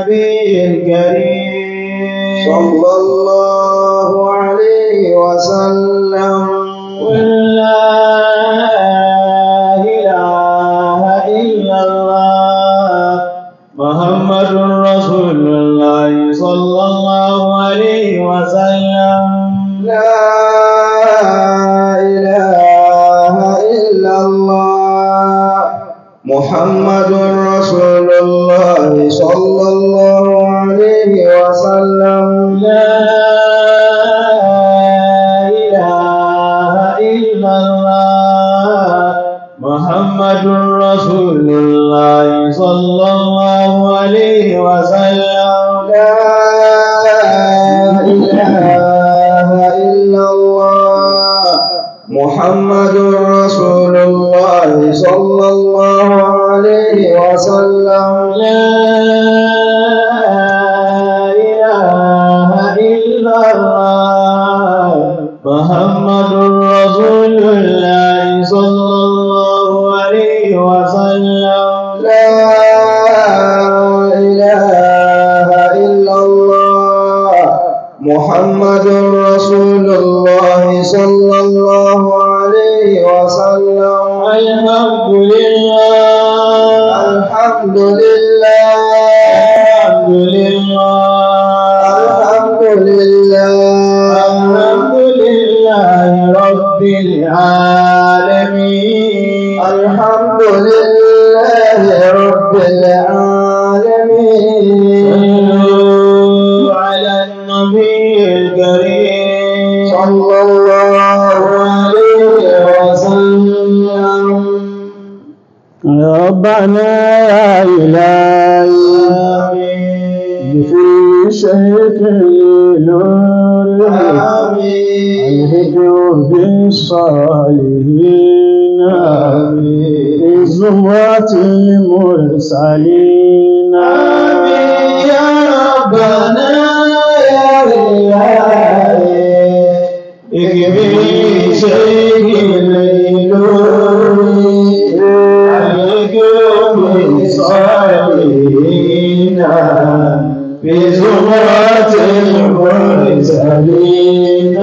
النبي الكريم صلى الله عليه وسلم قل لا إله إلا الله محمد رسول الله صلى الله عليه وسلم لا إله إلا الله محمد رسول الله صلى الله عليه وسلم لا إله إلا الله محمد رسول الله صلى الله عليه وسلم لا إله إلا الله محمد رسول الله صلى الله عليه وسلم لا إله إلا الله محمد رسول الله صلى الله عليه وسلم لا إله إلا الله محمد رسول الله صلى الله عليه وسلم الحمد لله الحمد لله الحمد لله الحمد لله الحمد لله رب العالمين الحمد لله رب العالمين صلوا على النبي الكريم صلى الله عليه وسلم يا ربنا يا إلهي في شيك نور آمين الهجر بالصالحين في زمرة المرسلين آمين يا ربنا يا إلهي اكفي شيك الليل الهجر بالصالحين في زمرة المرسلين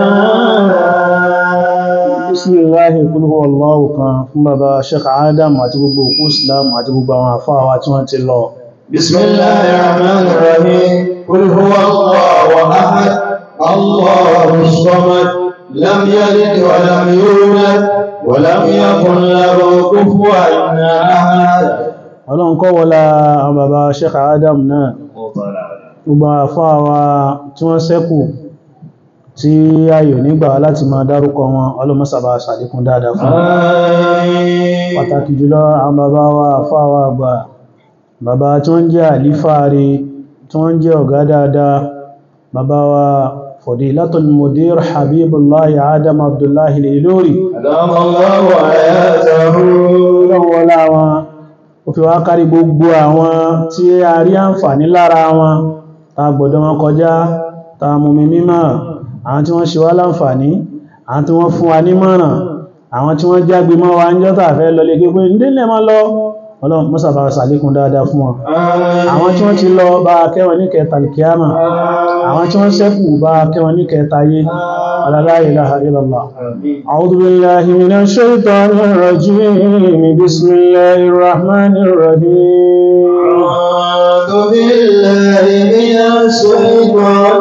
Bismillahi kul huwa Allahu kan fún bàbá Sheikh Adam àti gbogbo òkú Islam àti gbogbo àwọn àfáà wa tí wọ́n ti lọ. بسم الله الرحمن الرحيم قل هو الله أحد الله الصمد لم يلد ولم يولد ولم يكن له كفوا أحد Ọlọ́run kọ́ wọlá àwọn bàbá Sheikh Adam náà, gbogbo àwọn àfáà wa tí wọ́n ṣẹ́kù tí ayò nígbà láti máa dárúkọ wọn ọlọ́mọ́sàbà ṣàlékún dáadáa fún wọn. آمين pàtàkì jùlọ àwọn bàbá wa àfáà wa àgbà bàbá tí wọ́n jẹ́ àlífààrí tí wọ́n jẹ́ ọ̀gá dáadáa bàbá wa Fadilatul Mudir Habibullahi Adam Abdullahi Al-Ilori أدام الله حياته lọ́wọ́lá wọn ó fi wá kárí gbogbo àwọn tí a rí àǹfààní lára wọn ta gbọ́dọ̀ wọn kọjá ta mumi mímọ̀ àwọn tí wọ́n ṣe wá láǹfààní àwọn tí wọ́n fún wa nímọ̀ràn àwọn tí wọ́n jágbe mọ́ wa ń jọ́ta fẹ́ lọ lè gbogbo ìdílẹ̀ mọ́ lọ ọlọ́run mọ́sàbà sàlékún dáadáa fún wọn àwọn tí wọ́n ti lọ bá kẹwọn ní kẹta alkiyama àwọn tí wọ́n ṣẹ́kù bá kẹwọn ní kẹta yé la ilaha illallah أعوذ بالله من الشيطان الرجيم بسم الله الرحمن الرحيم أعوذ بالله من الشيطان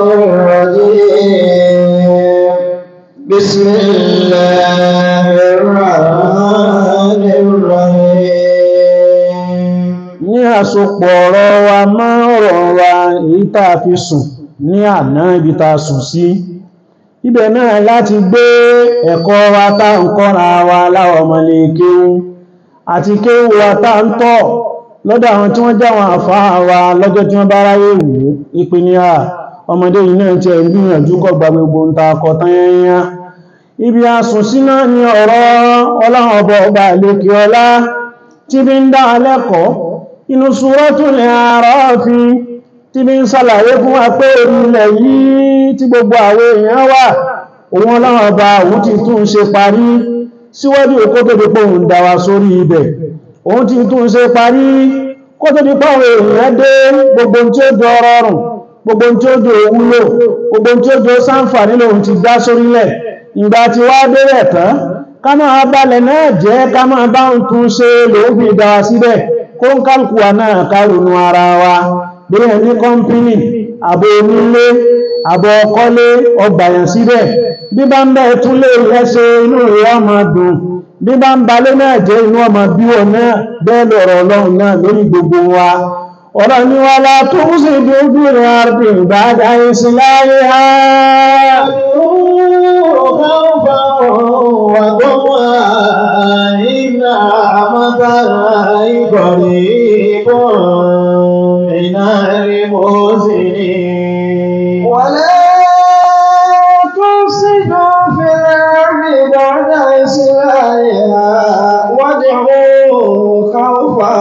الرجيم بسم الله الرحمن الرحيم ní àsopọ̀ ọ̀rọ̀ wa máa ọ̀rọ̀ wa èyí tá a fi sùn ní àná ibi tá a sùn sí ibẹ̀ náà láti gbé ẹ̀kọ́ wa tá ń kọ́ra wa láwọn ọmọlé kéwú àti kéwú wa tá ń tọ́ lọ́dọ̀ àwọn tí wọ́n jáwọn àfáà wa lọ́jọ́ tí wọ́n bá ráyè wò ó ìpínlẹ̀ à ọmọdé yìí náà ti ẹ̀ ń gbìyànjú kọ́ gba gbogbo ń ta akọ tán yẹnyẹn ibi asùn sí náà ni ọ̀rọ̀ ọlọ́run ọba ọba àlekè ọlá tí bí ń dá alẹ́kọ̀ọ́ inú Suratul A'raf tí bí ń sàlàyé fún wa pé orílẹ̀ yìí tí gbogbo àwọn èèyàn wà òun ọlọ́run ọba òun ti tún ṣe parí síwájú òkú tó dípò òun dá wa sórí ibẹ̀ òun ti tún ṣe parí kó tó di pàwọn èèyàn dé gbogbo tí ó jọ rọrùn gbogbo tí ó jọ wúlò gbogbo tí ó jọ sáǹfàní lòun ti dá sórílẹ̀ ìgbà tí wá bẹ̀rẹ̀ tán ká máa balẹ̀ náà jẹ́ ká máa bá ń tún ṣe lòun fi dá wa síbẹ̀ kó ń kálukú wa náà kárùnú ara wa bí ẹ̀ ní kọ́mpínì àbò onílé àbò ọkọ́lé ọgbàyàn síbẹ̀ bí bá ń bẹ́ẹ̀ tún lè rẹ́ṣe inú rẹ̀ ọmọ dùn bí bá ń balé náà jẹ́ inú ọmọ bí wọn náà bẹ́ẹ̀ lọ̀rọ̀ ọlọ́run náà lórí gbogbo wa ọ̀rọ̀ ni wà lá tó ń sì dúdú rẹ̀ àrùn ìbájá ìsìláyé ha ولا تفسدوا في الأرض بعد إصلاحها وادعوه خوفا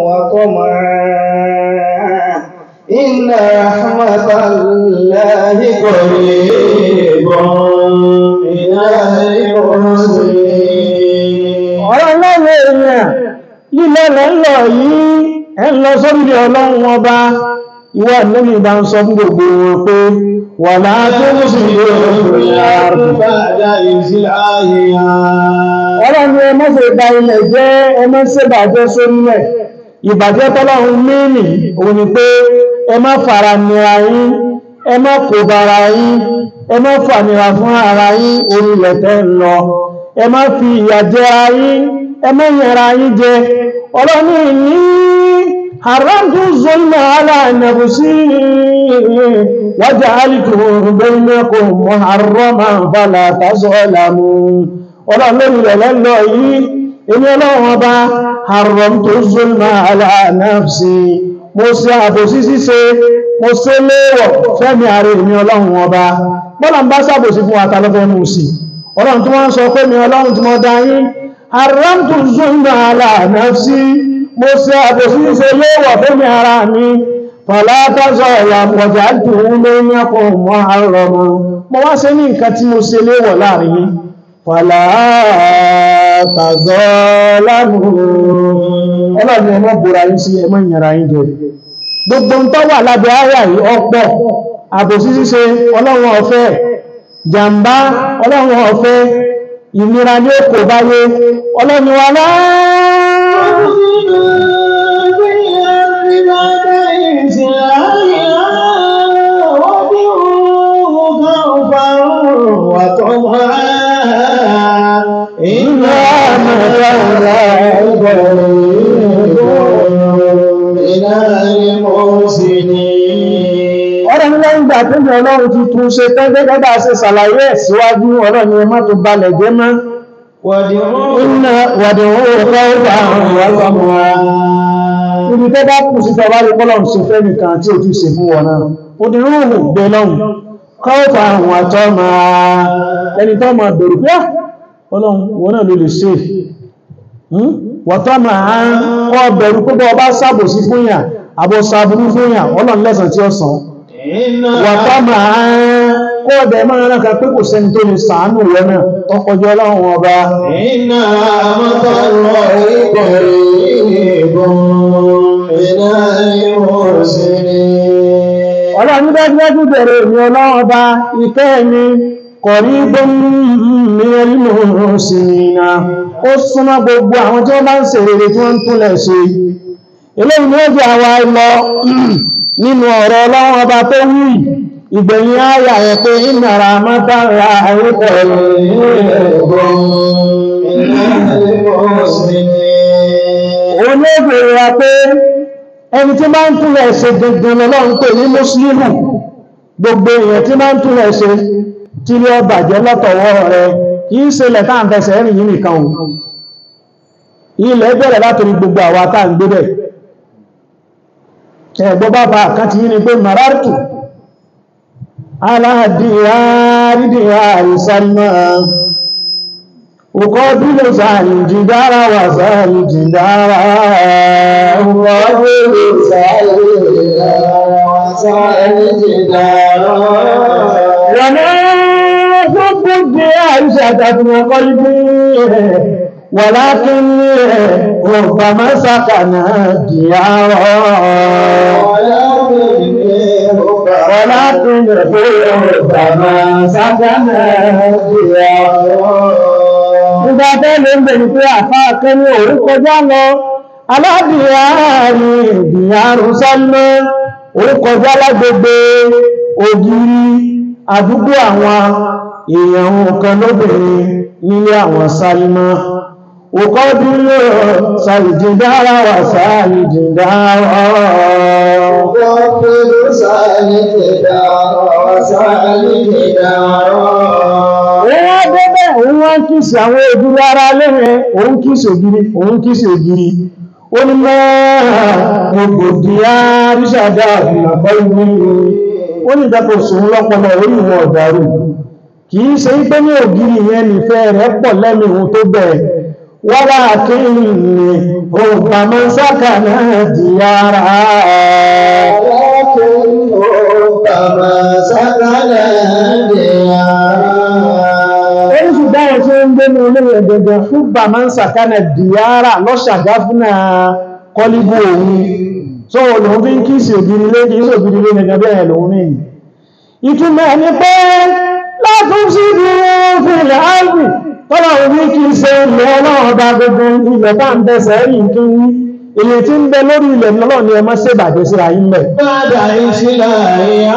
وطمعا إن رحمة الله قريب من المحسنين ọ̀rọ̀ lọ́wọ́ èèyàn lílẹ̀ lọ́lọ́ yìí ẹ ń lọ sórí ọlọ́run ọba ìwọ lẹ́mí bá ń sọ fún gbogbo wọn pé wà láàá tó sì lè ọ̀rọ̀ ni ẹ má ṣe bà ilẹ̀ jẹ́ ẹ má ṣe bàjẹ́ sórílẹ̀ ìbàjẹ́ tọ́lọ́run mẹ́rin òun ni pé ẹ má fara nira yín ẹ má kò bára yín ẹ má fànira fún ara yín orílẹ̀ tẹ́ ń lọ ẹ má fi ìyà jẹ ara yín ẹ má yẹra yín jẹ ọlọ́ni ní haramtu zulma ala nafsi waja'altu bainakum muharraman fala tazalamu ọlọ́run rẹ̀ lẹ́lọ yìí èmi ọlọ́run ọba haramtu zulma ala nafsi mo ṣe àbòsí ṣíṣe mo ṣe léèwọ̀ fẹ́mi ààrẹ èmi ọlọ́run ọba bọ́lá ń bá ṣàbòsí fún àtàlọ́fẹ́ mú sí ọlọ́run tí wọ́n ń sọ pé mi ọlọ́run tí mo dá yín haramtu zulma ala nafsi mo ṣe àbòsí ṣíṣe léèwọ̀ fẹ́mi ara mi fala tazalamu waja'altu bainakum muharraman mo wá ṣe ní nǹkan tí mo ṣe léèwọ̀ láàrin yín fàlá tàzọ́ lánàá ọlọ́run ẹmọ́ búra yín sí ẹmọ́ ìyàrá yín jẹ gbogbo ń tọ́wà lábẹ́ àyà yìí ọ̀pọ̀ àbòsí ṣíṣe ọlọ́run ọ̀fẹ́ jàmbá ọlọ́run ọ̀fẹ́ ìnira ní òkò báyé ọlọ́run wà إن رحمة الله قريب من المحسنين ọ̀rọ̀ ní lẹ́yìn ìgbà tó ní ọlọ́run ti tún ṣe tán gẹ́gẹ́ bá ṣe ṣàlàyé ẹ̀ síwájú ọ̀rọ̀ ni ẹmọ́ tó balẹ̀ jẹ́ mọ́ iná wàdìwó ọ̀pọ̀ àwọn ọ̀rọ̀ ibi tẹ́ bá kù sí tọba rí pọ́lọ̀ ṣe fẹ́ nìkan tí ó ti ṣe fún wọn náà ó di rúùmù gbé lọ́hùn kọ́ọ̀fà àwọn àtọ́ máa ẹni tó máa bẹ̀rù pé "Ah, ọlọ́run wọn náà ló lè ṣe wọ̀tọ́ máa kọ́ bẹ̀rù púpọ̀ ọba sábòsí fún yà àbọ̀ sàbúrú fún yà ọlọ́run lẹ́sàn tí ó sàn wọ̀tọ́ máa kọ́ ọ̀dẹ̀ máa rán kan pé kò sẹ́ni tó lè sàánù rẹ̀ náà tọkọjọ́ ọlọ́run ọba إن رحمة الله قريب من المحسنين ọlọ́run dájúdájú bẹ̀rẹ̀ èmi ọlọ́run ọba ìkẹ́ mi kọ̀rí gbóhùnmí ẹlùmọ̀ sí ìrìnà ó súnmọ́ gbogbo àwọn tí wọ́n bá ń ṣe rere tí wọ́n ń túnlẹ̀ ṣe eléyìí ni ó jẹ́ àwa lọ nínú ọ̀rọ̀ ọlọ́run ọba tó wí ìgbẹ̀yìn ayà ẹ̀ pé ìnàrà mọ́tàrà àríkọ̀ òun ní ó bèèrè wa pé ẹni tí máa ń túnlẹ̀ ṣe gangan lọ́lọ́run pè ní mùsùlùmù gbogbo èèyàn tí máa ń túnlẹ̀ ṣe tí ní ọba jẹ́ lọ́tọ̀wọ́ rẹ̀ kì í ṣe lẹ̀ táà ń fẹsẹ̀ rìn yìí nìkan o ilẹ̀ bẹ̀rẹ̀ látòrí gbogbo àwa táà ń gbé bẹ̀ ẹ̀gbọ́ bá bá kan ti yí ni pé marartu aláàdìyàrídìyàrí sálmà òkọ́ bí ló sáàrì jìdára wà sáàrì jìdára ọ̀rọ̀ Rọ̀nà gbogbo jẹ́ àìṣà àtàkùn ọkọ̀ ibú ولكن ربما سكن ديارا ولكن ربما سكن ديارا Nígbà tẹ́lẹ̀ ń bèèrè pé àfá kẹ́ni òun kọjá lọ, aládìyàrí ìdìyàrú sọ́lọ́, òun kọjá lágbègbè ògiri àdúgbò àwọn èèyàn kan lóbìnrin nílé àwọn Sálímà. Òkọ́ dúró sàìdìdára wà sàìdìdára. Òun wá débẹ̀, òun wá ń kìsì àwọn ògiri ara lẹ́rẹ̀, òun kìsì ògiri, òun kìsì ògiri. Ó ní mọ́ ògbòdì àríṣàdá ìlàpọ̀ ìwé ó ní ìdápò sòun lọ́pọlọ orí ìwọ̀n ọ̀dàrú. Kìí ṣe pé ní ògiri yẹn nìfẹ́ rẹ̀ pọ̀ lẹ́nu ohun tó bẹ̀. Wọ́lá kí ní òǹkà mọ́ sákà náà di ara. Oríṣù dáyẹ̀ tí ó ń gbé ní olóòrò ẹ̀gẹ̀gẹ̀ fún bà máa ń sàkánà dìyàrá lọ́ṣàgá fún kọlíbù òun. So lòun fi ń kí sí ògiri lé kìí sí ògiri lé gẹ́gẹ́ bẹ́ẹ̀ lòun ní. Ìtumọ̀ ní pé látún sí bí wọ́n fi ilẹ̀ áìbì tọ́lá òun kìí ṣe ilẹ̀ ọlọ́run bá gbogbo ilẹ̀ tá ń tẹ́sẹ̀ rí kí ilẹ̀ tí ń bẹ lórí ilẹ̀ lọ́lọ́ ni ẹ má ṣe bàjẹ́ sí ayé mẹ́. Bádà ìṣílá ìyá.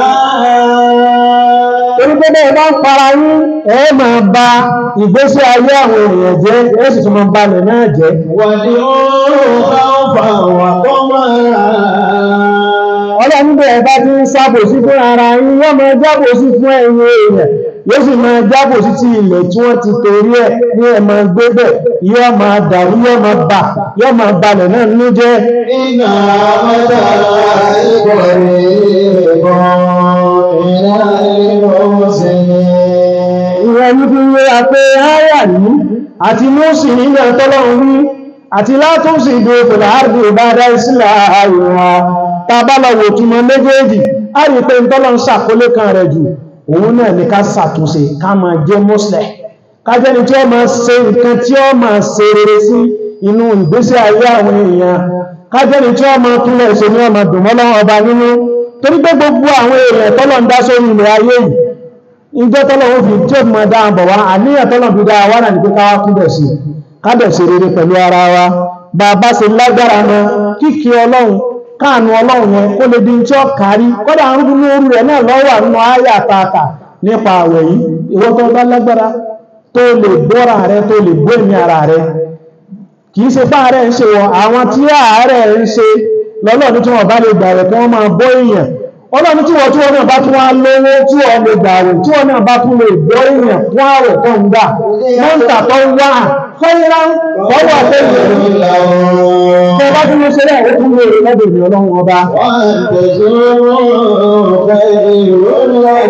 Torí pé bẹ́ẹ̀ bá ń para yín, ẹ máa ba ìgbésí ayé àwọn èèyàn jẹ́, ẹ sì tún máa balẹ̀ náà jẹ́. Wàdí oòrùn káwọ́fà wà kọ́ máa. Ọlọ́run bẹ̀rẹ̀ bá ti ń sábò sí fún ara yín, yọ́ máa jábò sí fún ẹ̀yin èèyàn, yóò sì máa jábò sí ti ilẹ̀ tí wọ́n ti torí ẹ̀ ní ẹ máa gbé bẹ̀, yọ́ máa dàrú, yọ́ máa bà, yọ́ máa balẹ̀ náà nínú jẹ́. Iná mọ́ta ìbọ̀rẹ̀ ìbọn ìlà ìbọn sí ni. Ìwọ̀n ní fi wéra pé áyà ní àti Mósì nílẹ̀ tọ́lọ́run rí àti látúnṣì ìdó òfèlà àrùn ìbádá ìsìlẹ̀ àìwọ̀n tàbálọ̀wò túnmọ̀ méjèèjì a rí pé ń tọ́lọ́run sàkólé kan rẹ̀ jù òun náà ní ká ṣàtúnṣe ká máa jẹ́ mọ́sílẹ̀ kájẹ́ni tí ó máa ṣe nǹkan tí ó máa ṣe rere sí inú ìgbésí ayé àwọn èèyàn kájẹ́ni tí ó máa túnlẹ̀ ṣe ní ọmọ dùnmọ́lọ́wọ́ ọba nínú torí pé gbogbo àwọn èèyàn tọ́lọ̀ ń dá sórí ilẹ̀ ayé yìí ìjọ tọ́lọ̀wọ́ fi tí ó mọ̀ dáa bọ̀ wá àníyàn tọ́lọ̀ fi dáa wá náà ní pé káwá kúbẹ̀ sí kádẹ̀ sí rere pẹ̀lú ara wa bá bá ṣe lágbára mọ́ kíkí ọlọ́run káànù ọlọ́run yẹn kó lè di tí ó kárí kọ́dà ń rúgbú lórí rẹ̀ náà lọ́wọ́ nínú ayé àtàkà nípa àwẹ̀ yìí ìwọ tó bá lágbára tó lè bọ́ra rẹ tó lè bó ẹ̀mí ara rẹ kì í ṣe fá rẹ̀ ń ṣe wọ àwọn tí àárẹ̀ ń ṣe lọ́lọ́run tí wọ́n bá lè gbà rẹ̀ kí wọ́n máa bọ́ èèyàn ọlọ́run tí wọ́n tí wọ́n náà bá tún wá lówó tí wọ́n lè gbà rẹ̀ tí wọ́n náà bá tún lè gbọ́ èèyàn fún àwẹ̀ tó ń gbà wọ́n ń tà tó ń wá fẹ́yìnrá fọwọ́ àtẹ́yìn tó bá tún lè ṣe rẹ̀ ó tún lè rí lọ́dọ̀ ìrìn ọlọ́run ọba Wọ́n tẹ̀sùrù fẹ́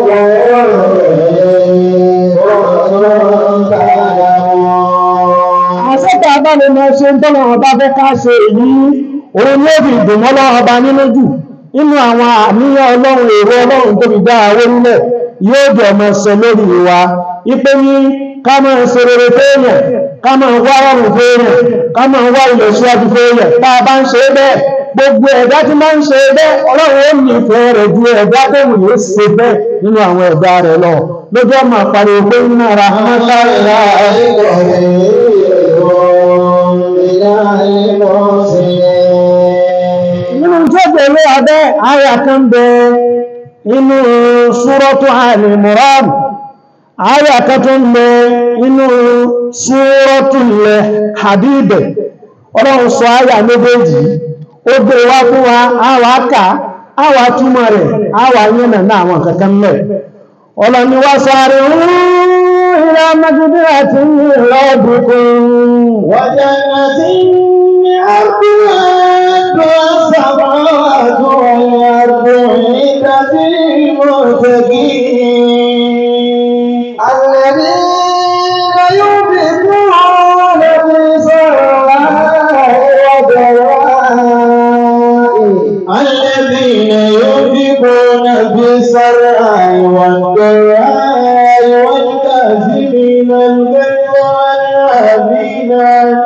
àṣẹ́ta bá lè mọ́ ṣe ń tọ́lọ̀ ọba fẹ́ ká ṣe èyí òun ní òbí ìdùnmọ́ lọ́wọ́ ọba nínú jù inú àwọn àníyàn ọlọ́run èrò ọlọ́run tó fi dá àwọ́ nílẹ̀ yóò jẹ́ ọmọ ṣẹ lórí wa ipé ní ká máa ṣe rere fẹ́ẹ̀yàn ká máa wá ọrùn fẹ́ẹ̀yàn ká máa wá ilẹ̀ síwájú fẹ́ẹ̀yàn tá a bá ń ṣe bẹ́ẹ̀ gbogbo ẹ̀dá tí máa ń ṣe bẹ́ẹ̀ ọlọ́run ó nífẹ̀ẹ́ rẹ̀ ju ẹ̀dá tó wù yóò ṣe bẹ́ẹ̀ nínú àwọn ẹ̀dá rẹ̀ lọ lójú ọmọ àpàrẹ pé ń nára mọ́tàlá nínú tó pẹ̀lú abẹ́ àyà kan bẹ inú Suratu Al-Imran àyà kan tó ń bẹ inú Suratul Hadid ọlọ́run sọ àyà méjèèjì ó gbé wá fún wa àwà ká àwà túmọ̀ rẹ̀ àwà yẹ́nà náà àwọn kankan mẹ́ ọlọ́ni wá sáré ila magfiratin min rabbikum وجنة عرضها السماوات والأرض عدة للمتقين الذين ينفقون في سراء وضراء الذين ينفقون في السراء والضراء والكاظمين الغيظ والعافين عن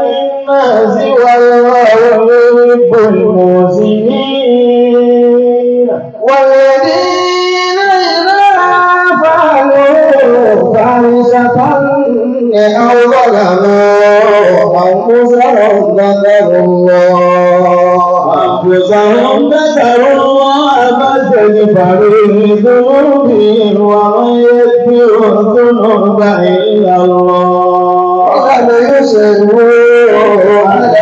ذكروا الله فاستغفروا لذنوبهم ومن يغفر الذنوب إلا الله ولم يصروا على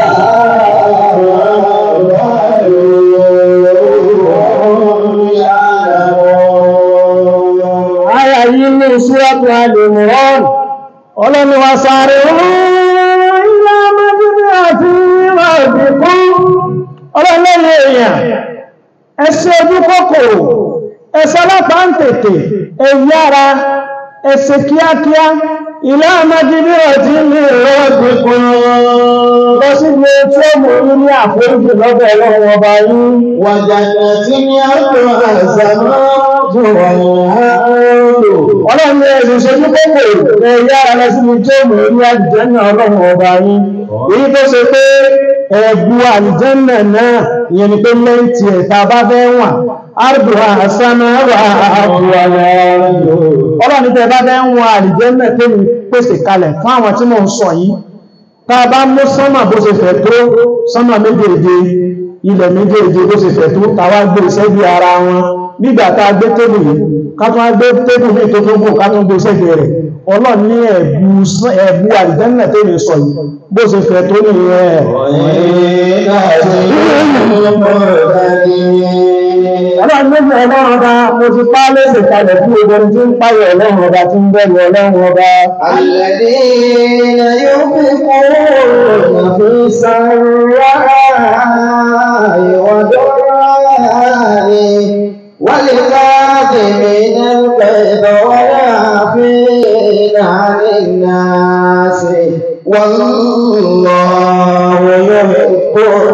Aya yìí ní Súrọ́tù Al-Imran, ọlọ́niwà sáré ilẹ̀ mẹ́bíbí àti ìwà ìbìkún, ọlọ́lẹ́yìn èèyàn, ẹsẹ́ ojú kòkòrò, ẹsẹ́ lápá ń tètè, ẹ̀yára, ẹsẹ̀ kíákíá, ilẹ̀ mẹ́bíbí àti ìwà ìbìkún, lọ sí ilé tí ó mú ní àforíjì lọ́bẹ̀ ọlọ́run ọba yìí. وجنة يرضى السماوات والأرض Ọlọ́run ní ẹ̀sùn ṣojú kókò ẹ̀yà ara sí ní tí ó mú ní àjẹ́nà ọlọ́run ọba yín. Èyí tó ṣe pé ẹ̀bù àjẹ́nà náà ìyẹn ni pé lẹ́ntì ẹ̀ta bá fẹ́ wà. Ardu àsánà wà àbúwà Ọlọ́run ní tẹ́ bá fẹ́ wà àjẹ́nà tó ní pèsè kalẹ̀ fún àwọn tí mò ń sọ yìí. Tá a bá mú sánmà bó ṣe fẹ̀ tó sánmà méjèèje ilẹ̀ méjèèje bó ṣe fẹ̀ tó tàwa gbé ìṣẹ́bí ara wọn nígbà tá a gbé tébù yìí ká tún á gbé tébù ní tó tó gùn ká tún gbé ìṣẹ́bí rẹ̀ ọlọ́run ní ẹ̀bù sán- ẹ̀bù àdìdánilà tó lè sọ yìí bó ṣe fẹ̀ tó ní ẹ̀ ọlọ́run méjì ọlọ́run ọba mo ti pa á léṣe kalẹ̀ fún gbogbo ẹni tí ń páyọ̀ ọlọ́run ọba tí ń bẹ̀rù ọlọ́run ọba الذين ينفقون في السراء والضراء والكاظمين الغيظ والعافين عن الناس والله يحب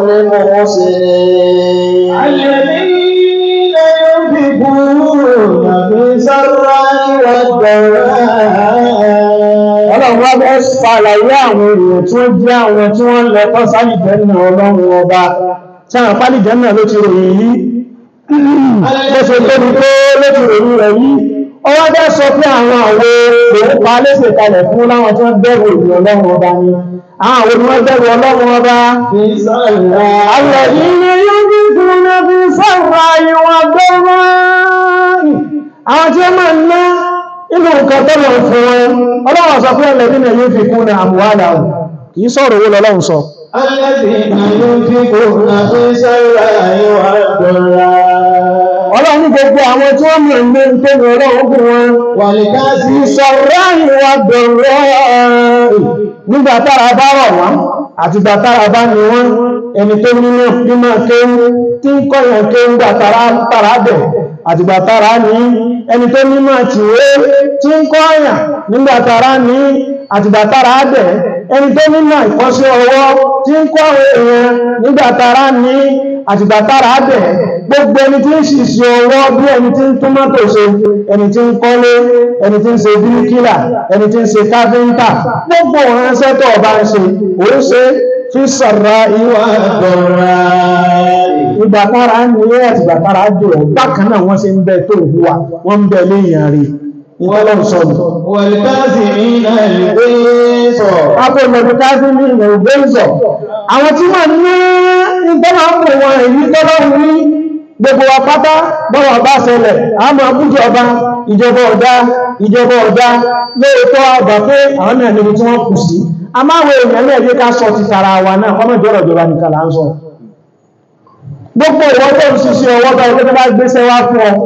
المحسنين الذين ينفقون في السراء والضراء ọlọ́run wá bẹ́ ṣàlàyé àwọn èèyàn tí wọ́n jẹ́ àwọn tí wọ́n lọ tọ́ sálìjẹ́nà ọlọ́run ọba tí àwọn pálìjẹ́nà ló ti ròyìn yìí bó ṣe tóbi tó ló ti ròyìn rẹ̀ yìí ọwọ́ bẹ́ sọ pé àwọn àwo òun pa léṣe kalẹ̀ fún láwọn tí wọ́n bẹ̀rù ìlú ọlọ́run ọba ni àwọn àwọn ni wọ́n bẹ̀rù ọlọ́run ọba في السراء الذين ينفقون في السراء والضراء àwọn tí ó máa ń ná inú nǹkan tó lọ fún wọn ọlọ́wọ́ sọ pé الذين ينفقون أموالهم kìí sọ̀rọ̀ owó lọ́lọ́run sọ الذين ينفقون في السراء والضراء ọlọ́run ní gbogbo àwọn tí wọ́n mọ̀ ní tó ní ọlọ́run fún wọn والكاظمين ìṣọ̀rọ̀ ìwà dọ̀rọ̀ nígbà tára bá rọ̀ wọ́n àti gbà tára bá ní wọ́n ẹni tó nínú mímọ̀ kéwú tí ń kọ́yàn kéwú gbà tára tára bẹ̀ àti gbà tára ní ẹni tó mímọ̀ tìwé tí ń kọ́yàn nígbà tára ní àti gbà tára bẹ̀ ẹni tó mímọ̀ ìkọ́sí ọwọ́ tí ń kọ́ èèyàn nígbà tára ní àti gbà tára bẹ̀ gbogbo ẹni tí ń ṣiṣẹ́ ọwọ́ bí ẹni tí ń tún mọ́tò ṣe ẹni tí ń kọ́lé ẹni tí ń ṣe bíríkìlà ẹni tí ń ṣe káfíńtà gbogbo ìránṣẹ́ tó ọba ń ṣe ó ṣe fi sọ̀rọ̀ ìwà ìgbàtara ní ẹ̀ àti ìgbàtara dè ọ́ bákan náà wọ́n ṣe ń bẹ tó ìhùwà wọ́n ń bẹ léèyàn rí ìtọ́lọ́ sọ̀rọ̀ والكاظمين الغيظ akọ̀lọ̀dún káfí ní ilẹ̀ ògbéǹsọ̀ àwọn tí wọ́n ní ìtọ́lá ń pè wọn èyí tọ́lọ́ ní gbogbo wa pátá bọ́wọ̀ bá ṣẹlẹ̀ àmọ́ àbújọba ìjọba ọ̀dá ìjọba ọ̀dá lóòótọ́ àgbà pé àwọn náà níbi tí wọ́n kù sí a máa wo èèyàn náà jẹ́ ká sọ ti tara wa náà ọmọ ìjọba ìjọba nìkan là ń sọ gbogbo ìwọ tó ń ṣiṣẹ́ ọwọ́ bá ọjọ́ tó bá gbéṣẹ́ wá fún ọ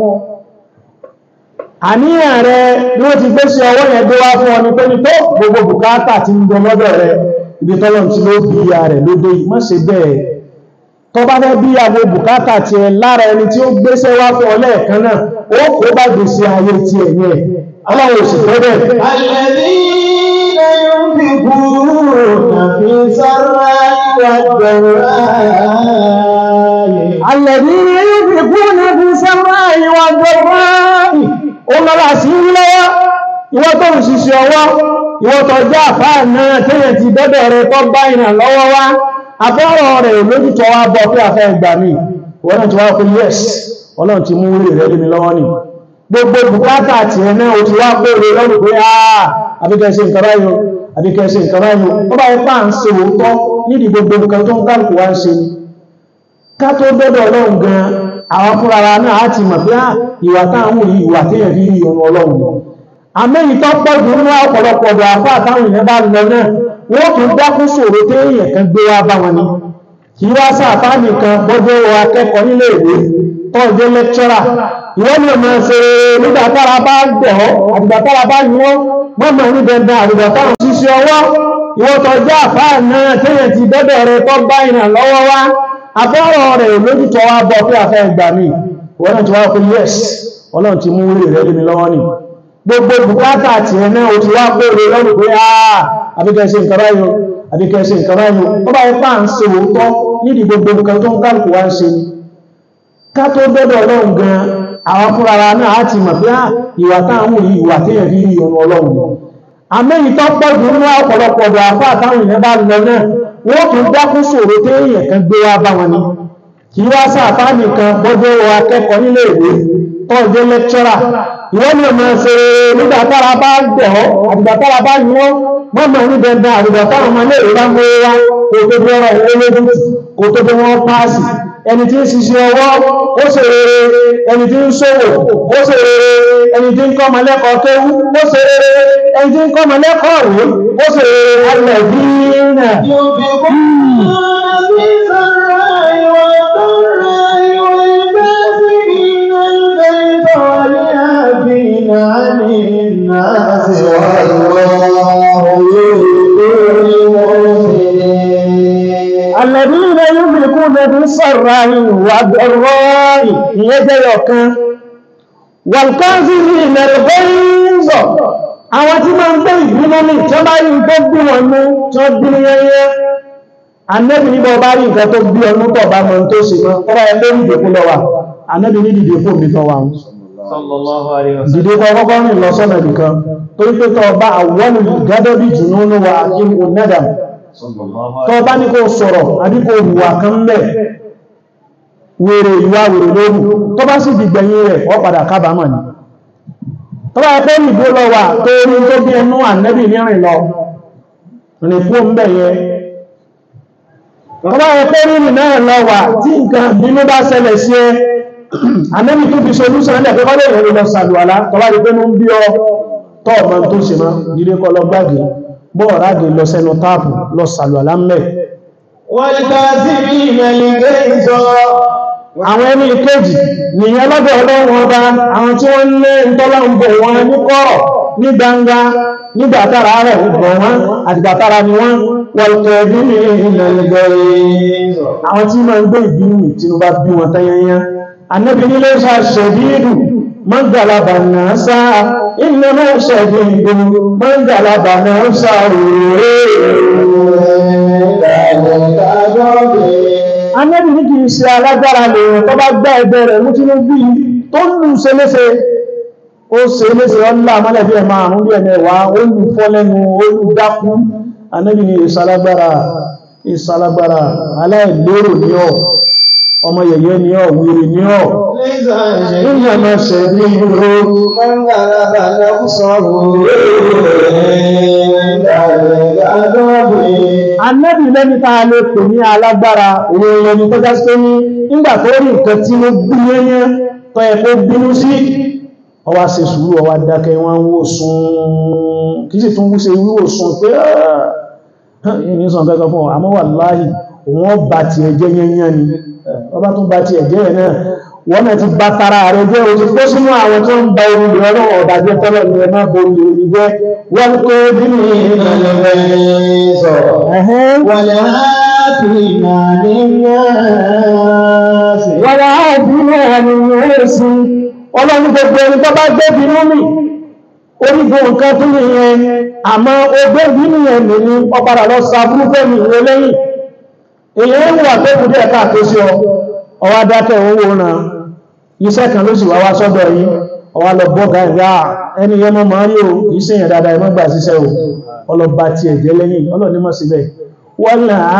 àníyàn rẹ bí wọ́n ti gbéṣẹ́ ọwọ́ yẹn gbé wá fún ọ ní pé ní tó gbogbo bùkátà ti ń jọ lọ́dọ̀ rẹ ibi tọ́lọ̀ tí ló bí ìyá rẹ̀ lóde yìí má ṣe bẹ́ẹ̀ tó bá fẹ́ bí àwọn bùkátà ti ẹ lára ẹni tí ó gbéṣẹ́ wá fún ọ lẹ́ẹ̀kan náà ó kó bá gbèsè ayé ti ẹ̀ yẹn ọlọ́run sì fẹ́ bẹ́ẹ̀ الذين ينفقون في السراء والضراء الذين ينفقون في السراء والضراء ó lọ́la sí ń lọ́wọ́ ìwọ tó ń ṣiṣẹ́ ọwọ́ ìwọ tó jẹ́ àfáà náà tẹ́yẹ̀ ti dọ́dọ̀ rẹ tó bá ìrìn lọ́wọ́ wá abọ́rọ̀ rẹ̀ lójútọ́ wá bọ́ pé àfẹ́ ìgbà mi wọ́n náà ti wá pé yes ọlọ́run ti mú rí rẹ̀ lé mi lọ́wọ́ ni gbogbo bùkátà àti ẹ̀ náà ó ti wá pé rẹ̀ lọ́rùn pé àà àbíkẹ́ ṣe nǹkan báyìí o àbíkẹ́ ṣe nǹkan báyìí o ó bá ipá ń ṣe òótọ́ nídìí gbogbo nǹkan tó ń kálukú wá ń ṣe ni ká tó dọ́dọ̀ ọlọ́run gan àwọn fúnra wa náà á ti mọ̀ pé ìwà táwọn yìí ìwà téèyàn fi rí ọmọ ọlọ́run àmẹ́yìn tó pọ̀ jù nínú ọ̀pọ̀lọpọ̀ ọ̀dọ̀ àfá àtàwọn èèyàn bá lọ náà wọ́n tún dákún sòrò téèyàn kan gbé wá bá wọn ni kì í wá sáàfá nìkan bọ́jọ́ wọ akẹ́kọ̀ọ́ nílé ìwé tó jẹ́ lẹ́kṣọ́rà ìwọ́n ni ọmọ ṣe nígbà tára bá gbẹ̀ ọ́ àdìgbà tára bá yí wọ́n mọ́mọ́ ní dandan àdìgbà táwọn ṣíṣe ọwọ́ ìwọ́n tó jẹ́ àfá náà téèyàn ti dọ́dọ̀ rẹ tó bá ìrìn lọ́wọ́ wá àbọ̀rọ̀ rẹ̀ lójútọ́ wá bọ́ pé àfẹ́ ìgbà mi wọ́n náà ti wá pé yes ọlọ́run ti mú rí rẹ̀ lé mi lọ́wọ́ ni gbogbo bùkátà àti ẹ̀nà o ti wá pèrè lọ́rùn pé àà àbíkẹ́ṣe nǹkan báyìí àbíkẹ́ṣe nǹkan báyìí ó bá ipá ń ṣe òótọ́ nídi gbogbo nǹkan tó ń kálùkù wá ń ṣe ni ká tó dọ́dọ̀ ọlọ́run gan àwọn fúnra wa náà á ti mọ̀ pé ìwà táwọn yìí ìwà téèyàn fi rí ọmọ ọlọ́run ni àmẹ́yìn tó pọ̀ jù nínú ọ̀pọ̀lọpọ̀ ọ̀dọ̀ àfá àtàwọn èèyàn bá lọ náà wọ́n tún dákún sòrò téèyàn kan gbé wá bá wọn ni kì í wá sáàfá nìkan bọ́jọ́ wọ akẹ́kọ̀ọ́ nílé ìwé tó jẹ́ lẹ́kṣọ́rà ìwọ́n ni ọmọ ṣe nígbà tára bá gbẹ̀ ọ́ àdìgbà tára bá yí wọ́n mọ́mọ́ ní dandan àdìgbà táwọn ọmọ ilé ìwé mú wá kò tó bí ọ̀rọ̀ ìwé lójú kò tó bí wọ́n páàsì ẹni tí ń ṣiṣẹ́ ọwọ́ ó ṣe rere ẹni tí ń ṣòwò ó ṣe rere ẹni tí ń kọ́ ọmọ lẹ́kọ̀ọ́ kéwú ó ṣe rere ẹni tí ń kọ́ ọmọ lẹ́kọ̀ọ́ rèé ó ṣe rere alẹ́ bí náà. عن الناس والله يحب المحسنين الذين يملكون بالسراء والضراء يديك والكاظمين الغيظ àwọn tí máa ń gbé ìgbìmọ̀ ní tí ó bá rí nǹkan bí wọn mú tí ó bí yẹnyẹ anẹ́bì níbọ̀ bá rí nǹkan tó bí ọdún tọ̀ bá mọ̀ tó sì mọ́ ọba ẹgbẹ́ ìdèkú lọ́wà anẹ́bì ní dìde fún mi tọ́wà ń sallallahu alaihi wasallam dìde kọ́ kọ́kọ́ rìn lọ sọ́nà nìkan tó ń pé tọ́ bá àwọn gádọ́ bí jùnú ní wa akíkù nẹ́dà sallallahu tọ́ bá ní kó sọ̀rọ̀ àbí kó hùwà kan mẹ́ wèrè ìwà wèrè lórí tó bá sì dìgbẹ̀yìn rẹ̀ ọ padà kábàámọ̀ ni tó bá pẹ́ nìbó lọ wà tó rí tó bí ẹnu ànẹ́bì nírìn lọ rìn fún ń bẹ̀ yẹn tó bá pẹ́ rìn náà lọ wà tí nǹkan bínú bá ṣẹlẹ̀ sí ẹ ànẹ́bì tó fi solúsàn ẹ̀ pẹ́kọ́ lè rẹ̀ lọ sàlùwàlá tó bá rí pé mú ń bí ọ tọ́ ọmọ tó ṣe mọ́ dídé kọ́ lọ gbági bọ́ọ̀rági lọ sẹ́nu táàpù lọ sàlùwàlá mẹ́ والكاظمين الغيظ àwọn ẹni ìkéjì nìyẹn lọ́dọ̀ ọlọ́run ọba àwọn tí wọ́n lé ìtọ́lá ń bò wọn ní kọ̀rọ̀ ní gbangba nígbàtàrà rẹ̀ ń bọ̀ wọn àtìgbàtàrà ni wọ́n wọ̀lùkẹ́ bí ní ilẹ̀ ìgbẹ̀rẹ̀ àwọn tí máa ń gbé ìbínú tí ó bá bí wọn tayẹnyẹ annabi nílé ṣe ṣẹ̀dídù mọ́gàlábà náà sáà iná náà ṣẹ̀dídù mọ́gàlábà náà sáà Anẹ́bì ní kìí ṣe alágbára lèèyàn tó bá gbá ẹgbẹ́ rẹ̀ mú tí ó bí tó lù ṣe léṣe ó ṣe léṣe ọlá mọ́lẹ̀ bí ẹ̀mà àrùn bí ẹ̀mẹ̀wà ó lù fọ́ lẹ́nu ó lù dákú Anẹ́bì ní ìṣalágbára ìṣalágbára aláìlérò ní ọ̀ ọmọ yẹ̀yẹ́ ní ọ̀ wèrè ní ọ̀ nígbà máa ṣẹ̀ ní ìró من غلب نفسه Anẹ́bì lẹ́ni tàà lè pè ní alágbára òun ẹni tó já sí ní nígbà tó rí nǹkan tí ó bí yẹ́yẹ́ tó ẹ kó bínú sí ọwá ṣe sùúrù ọwá dákẹ́ wọ́n wó sùn kìí sì tún wúṣe wíwò sùn pé ẹni sàn kẹ́kọ́ fún àmọ́ wà láàyè wọ́n bá ti ẹ̀jẹ́ yẹ́yẹ́ ni ọba tún bá ti ẹ̀jẹ́ ẹ̀ náà wọ́n náà ti bá tara rẹ̀ jẹ́ o ti kó sínú àwọn tó ń ba orí rẹ̀ ọlọ́run ọ̀dàjẹ́ tọ́lọ̀ ní ẹ má bo orí jẹ́ wọ́n kó bínú ẹ̀hẹ́n والعافين عن الناس wọ́n á bí náà ni yóò sí ọlọ́run gbogbo ẹni tó bá gbé bínú mi orígun nǹkan tó ní yẹn àmọ́ ogbé bínú yẹn ní ní ọpadà lọ sa burúkú mi ìwé lẹ́yìn èyí ń wà tó kù díẹ̀ káàkó sí ọ ọwá dákẹ́ owó náà iṣẹ́ kan ló sì wá wá sọ́dọ̀ yìí ọwá lọ bọ́gá ìyá ẹni yẹn mọ́ máa rí o kìí ṣe èèyàn dáadáa ẹmọ́gbà síṣẹ́ o ọlọ́ba ti ẹ̀jẹ́ lẹ́yìn ọlọ́ni mọ́ síbẹ̀ wọ́n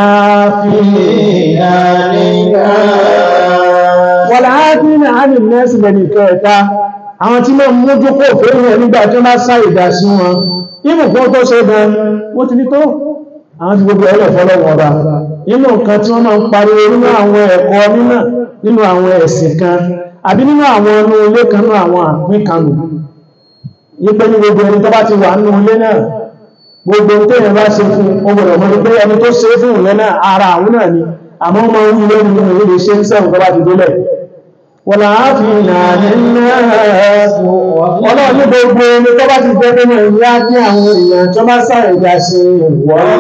láàáfíìnà ánì nẹ́sì lẹ́nì kẹta àwọn tí mọ́ mójú kò fẹ́rẹ̀ nígbà tí wọ́n bá sá ìdá sí wọn ibùkún tó ṣe gan wọ́n ti ní tó àwọn ti gbogbo ẹlẹ̀ fọ́lọ́wọ́ ọba nínú nǹkan tí wọ́n máa ń pariwo nínú àwọn ẹ̀kọ́ nínà nínú àwọn ẹ̀sìn kan àbí nínú àwọn ọmọ ilé kan nínú àwọn àpín kanù yípe ní gbogbo ẹni tó bá ti wà nínú ilé náà gbogbo téèyàn bá ṣe fún ọgbọ̀dọ̀ mọ́ ní pé ẹni tó ṣe fún ìyẹn náà ara àwọn náà ni àmọ́ ọmọ ilé nínú ilé ṣe ń sẹ́wọ̀n tó bá ti délẹ̀ wọ́n là á fi ìlànà ọlọ́run ní gbogbo ẹni tó bá ti jẹ́ pé náà ìyá ní àwọn èèyàn tó bá sáré ìjà sí wọ́n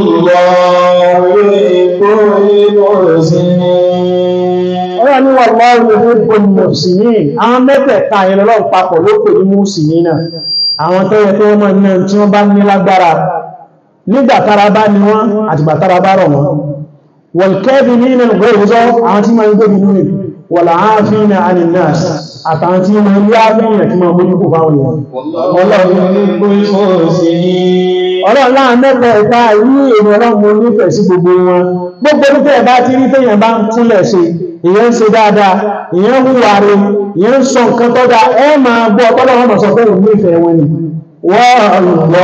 ọlọ́run ní wọ́n lọ́rùn ní gbogbo mùsùlùmí àwọn mẹ́tẹ̀ẹ̀ta yẹn lọ́rùn papọ̀ ló pè ní mùsùlùmí náà àwọn tó yẹ kí wọ́n mọ̀ ní tí wọ́n bá ní lágbára nígbà tára bá ní wọ́n àtìgbà tára bá rọ̀ wọ́n wọ̀n kẹ́bí ní ilẹ̀ ìgbẹ́ ìwúzọ́ àwọn tí máa ń gbé nínú ìlú wọ̀lá ààfin ní aninas àtàwọn tí máa ń yá lẹ́yìn tí máa mójú kò fáwọn èèyàn ọlọ́run láà mẹ́ta ẹ̀ta yí èrò ọlọ́run mo nífẹ̀ẹ́ sí gbogbo wọn gbogbo ní tẹ́ẹ̀ bá ti rí téèyàn bá ń túnlẹ̀ ṣe èèyàn ń ṣe dáadáa èèyàn ń hùwà rẹ̀ èèyàn ń sọ nǹkan tó dáa ẹ máa gbọ́ ọpọlọ́wọ́ mọ̀ sọ pé òun nífẹ̀ẹ́ wọn ni wọ́n lọ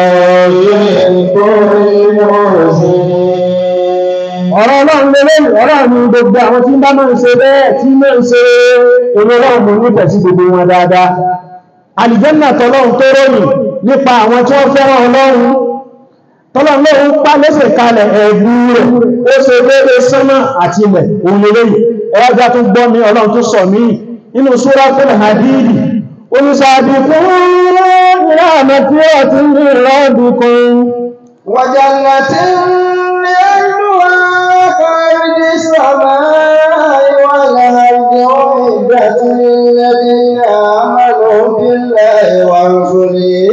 ọ̀rọ̀ ọlọ́run lélẹ́ ọ̀rọ̀ ni gbogbo àwọn tí ń bá máa ń ṣe bẹ́ẹ̀ tí máa ń ṣe èrò ọlọ́run mo nífẹ̀ẹ́ sí gbogbo wọn dáadáa àlìjẹ́nà tọ́lọ́run tó ròyìn nípa àwọn tí wọ́n fẹ́ràn ọlọ́run tọ́lọ́run lóòrùn pá lẹ́sẹ̀ kalẹ̀ ẹ̀bù rẹ̀ ó ṣe léèrè sánmà àti ilẹ̀ òun lélẹ́yìn ẹwàjá tó gbọ́ mi ọlọ́run tó sọ mí nínú Suratul Hadid oníṣàbí fún ìrànà tí ó ti ní ìrọ́dùkún وجنة يرجوها خارج السماء والأرض أعدت للذين آمنوا بالله ورسله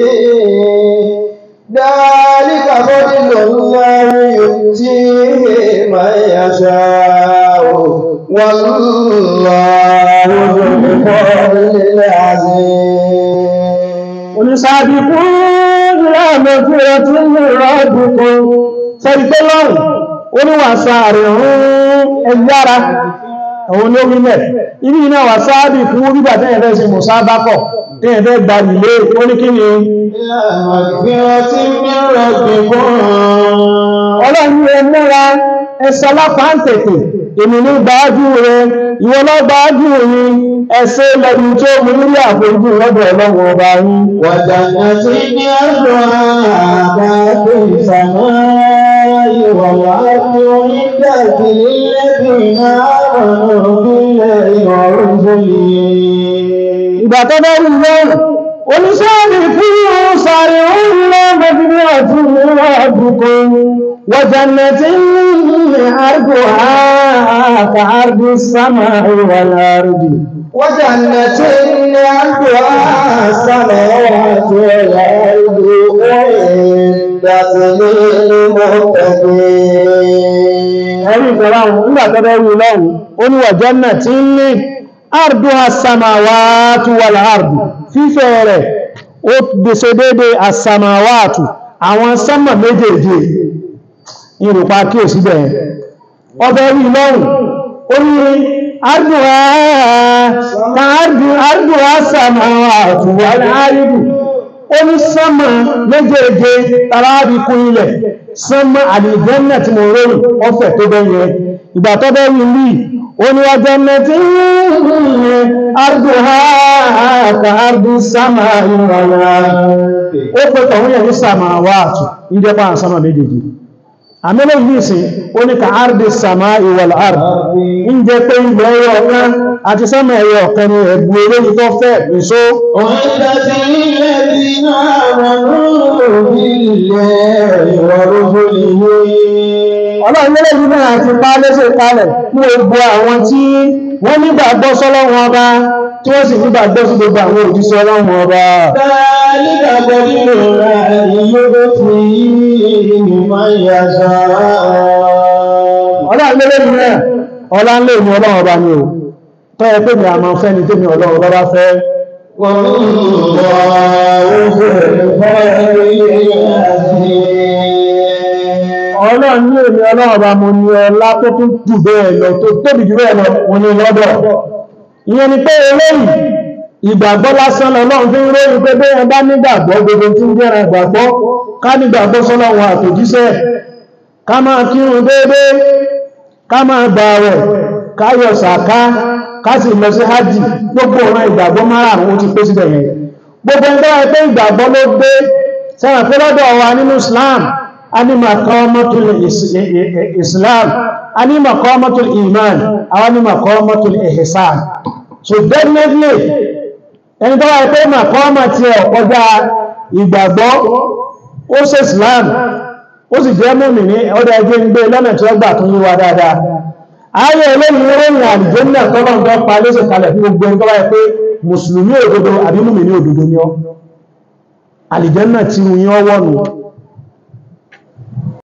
ذلك فضل الله يؤتيه من يشاء والله ذو الفضل العظيم oníṣàbí fún ìrànà tí ó ti ní ìrọ́dùkún sẹ́rí tó lọ́rùn oníwàsá rẹ̀ rún ẹgbára àwọn olórin mẹ́ ibi iná wà sáàbì fún bíbà tẹ́yẹ̀ fẹ́ sí mùsábákọ̀ tẹ́yẹ̀ fẹ́ gba ilé ó ní kí ni ọlọ́run ẹ múra ẹsẹ lápá ń tètè èmi ní gbáájú rẹ ìwọ lọ gbáájú rí ẹsẹ lẹ́nu tó mú nílé àfojú lọ́dọ̀ ọlọ́run ọba yín ìgbà tó bá rí lọ́rùn oníṣẹ́bì fún sàrí orílẹ̀ mẹ́bìnrin ọ̀tún mìíràn àdúkọ wọ̀jẹ̀nẹ̀tí ní àrùkù àkà àrùkù sámà ìwàlárùdì وجنة عرضها السماوات والأرض أعدت للمتقين ẹ̀rí ìfẹ́ra ohun nígbà tó bá rí lọ́rùn ó ní wọ̀jẹ̀nẹ̀tí ní àrùkù àsàmàwàtù wàlárùdì fífẹ́ rẹ̀ ó gbèsè dédé àsàmàwàtù àwọn sánmà méjèèjì ìrùpa kí ò síbẹ̀ ọbẹ̀ rí lọ́rùn ó ní àrùdùwà sàmàwàtù wà láàrùdù ó ní sánmà méjèèjì tàbí ilẹ̀ sánmà àlìjẹ́nà tí mo rọrùn ọfẹ́ tó bẹ́yẹ ìgbà tó bẹ́ rí rí ó ní ọjọ́ mẹ́tí àrùdùwà ka ardi sama ìrọ̀lá ó pẹ́ tọ̀hún yẹ̀ ní samawatu ìjẹpa àsánmà méjèèjì àmìlẹ̀ ìlúsìn ó ní ka ardi sama ìwọ̀l ard ń jẹ́ pé ilẹ̀ ẹyọ ọ̀kan àti sánmà ẹyọ ọ̀kan ni ẹ̀bù eléyìí tó fẹ́ nìṣó أعدت للذين آمنوا بالله ورسله ọlọ́run lẹ́lẹ̀ yìí náà ti pa lẹ́sẹ̀ kalẹ̀ fún gbogbo àwọn tí wọ́n nígbàgbọ́ sọ́lọ́run ọba tí wọ́n sì nígbàgbọ́ sí gbogbo àwọn òjíṣẹ́ ọlọ́run ọba ذلك دليل الله يؤتيه من يشاء ọlọ́run lẹ́lẹ̀ yìí náà ọlá ń lè ní ọlọ́run ọba ni o tọ́ ẹ pé mi àmọ́ fẹ́ ni tèmi ọlọ́run ọba bá fẹ́ والله ذو الفضل العظيم ọlọ́run ní èmi ọlọ́run ọba mo ní ọlá tó tún jù bẹ́ẹ̀ lọ tó tóbi jù bẹ́ẹ̀ lọ mo ní lọ́dọ̀ ìyẹn ni pé eléyìí ìgbàgbọ́ lásán lọ́lọ́run fi ń ròyìn pé bẹ́ẹ̀ bá nígbàgbọ́ gbogbo tí ń jẹ́ra ìgbàgbọ́ ká nígbàgbọ́ sọ́lọ́run àtòjíṣẹ́ ká máa kírun déédé ká máa gbààwẹ̀ ká yọ sàká ká sì lọ sí hajj gbogbo ọ̀ràn ìgbàgbọ́ márùn-ún ó ti pé síbẹ̀ yẹn gbogbo ẹgbẹ́ ẹgbẹ́ ìgbàgbọ́ ló gbé sẹ́wọ̀n pé lọ́dọ̀ wa nínú Islam a ní maqamatul Islam a ní maqamatul iman àwọn ní maqamatul ihsan so definitely ẹni tó wáyé pé maqama ti ẹ̀ kọjá ìgbàgbọ́ ó ṣe Islam ó sì jẹ́ mọ́mì ní ọdọ̀ ẹgbẹ́ ń gbé lọ́nà tí ó gbà tún yíwa dáadáa ayé eléyìí ròyìn àlùjànnà tọ́lọ̀ ń tọ́ pa lóṣè kalẹ̀ fún gbogbo ẹni tó wáyé pé mùsùlùmí òdodo àbí mùmí ní òdodo ni ọ́ àlùjànnà tí wọ́n yín ọwọ́ nù